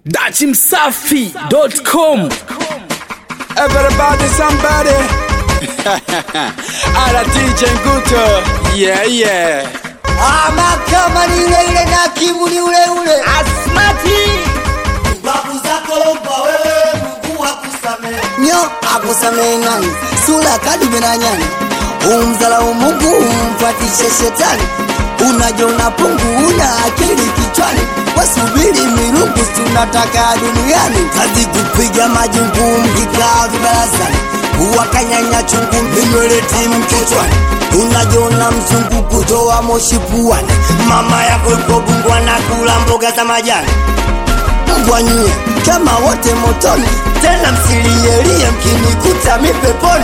dachimsafi.com Everybody, somebody. Ala DJ Nguto. Yeah, yeah. ama kama ni ile ile na kimu ni ule ule asmati babu zako lomba wewe Mungu akusamehe nyo akusamehe nani sura kadime na nyani umzalau Mungu umfatishe shetani unajiona pungu una akili kichwani wasubiri mirungu tunataka duniani kazi kupiga majungu mkikaa vibarazani wakanyanya chungu vinywele timu kichwani unajiona mzungu kutoa moshi puani mama yako yuko bungwa na kula mboga za majani mbwanyie kama wote motoni tena msilielie mkinikuta mipeponi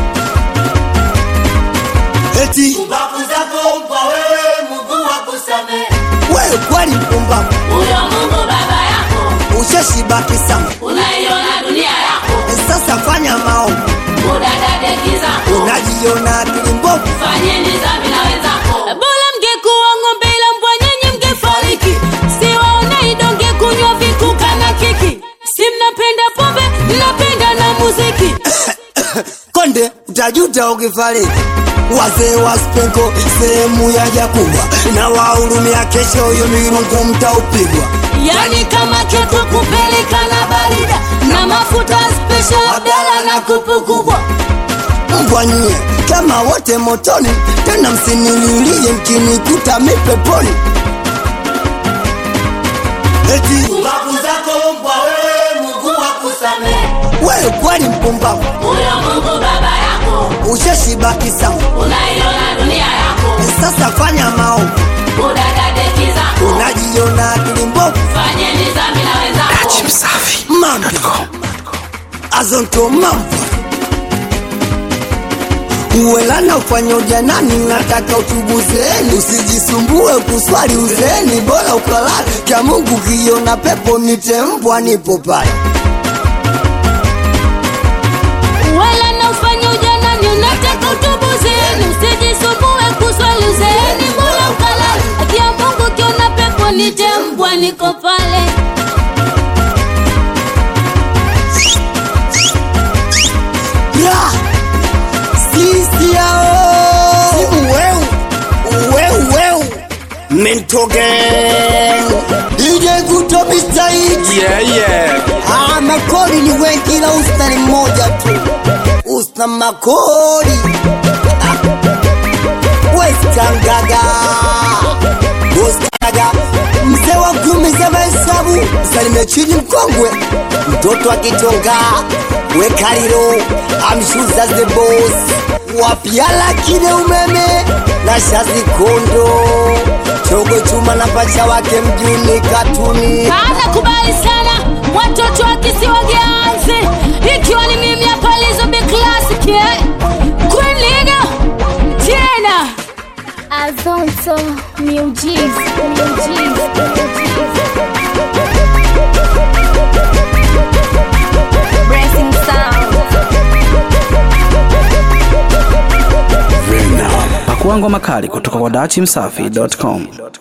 eti Babu zako mpa wewe Mungu akusamehe. wewe kweli mpumbavu Huyo Mungu baba yako, ushashibaki sana unaiona dunia yako, sasa fanya maombi udadadeki zako, unajiona akili mbovu fanyeni dhambi na wenzako. bora mngekuwa ng'ombe ila mbwa nyenye mngefariki siwaone idonge kunywa vikuka na kiki si mnapenda pombe mnapenda na muziki konde utajuta ukifariki wazee wa spenko sehemu ya jakubwa na wahurumia kesho huyo mirungu mtaupigwa yani kama ketu kupeleka na barida na mafuta special abdala na kupu kubwa mbwanyie kama wote motoni tena msinililie mkinikuta mipeponi eti Babu zako mpa wewe Mungu akusamehe. wewe kweli mpumbavu Huyo Mungu baba yako, ushashibaki sawa unaiona dunia yako, sasa fanya maombi udadadeki zako, unajiona akili mbovu fanyeni dhambi na wenzako. dachimsafi mambo azonto mambo uwelana ufanya ujanani nataka utubuzeeni usijisumbue kuswali uzeeni bora ukalala kya mungu kiona pepo nitembwa nipo pale wala na ufanya ujanani unataka utubuzeni usijisumbue kuswali uzeeni mbona ukalala akia mungu kiona pepo nitembwa niko pale Ra! sisi yao simu weu weu weu mentoge DJ Guto Mr. Hit. Yeah, yeah. Ah, makori ni wengi ila usta ni mmoja tu usta makori Ah. westangaga westangaga mzee wa kumi za mahesabu salime chini mkongwe mtoto akitonga wekalilo amshuza the boss wapiala kile umeme na shazi kondo chogo chuma na pacha wake mjuni katuni anakubali sana watoto wa kisiwa Gianzi, ikiwa ni mimi hapa Lizo Big Classic eh? Queen Liga tena Azonto Music. Blessing sound. pakuangwa makali kutoka kwa dachimsafi.com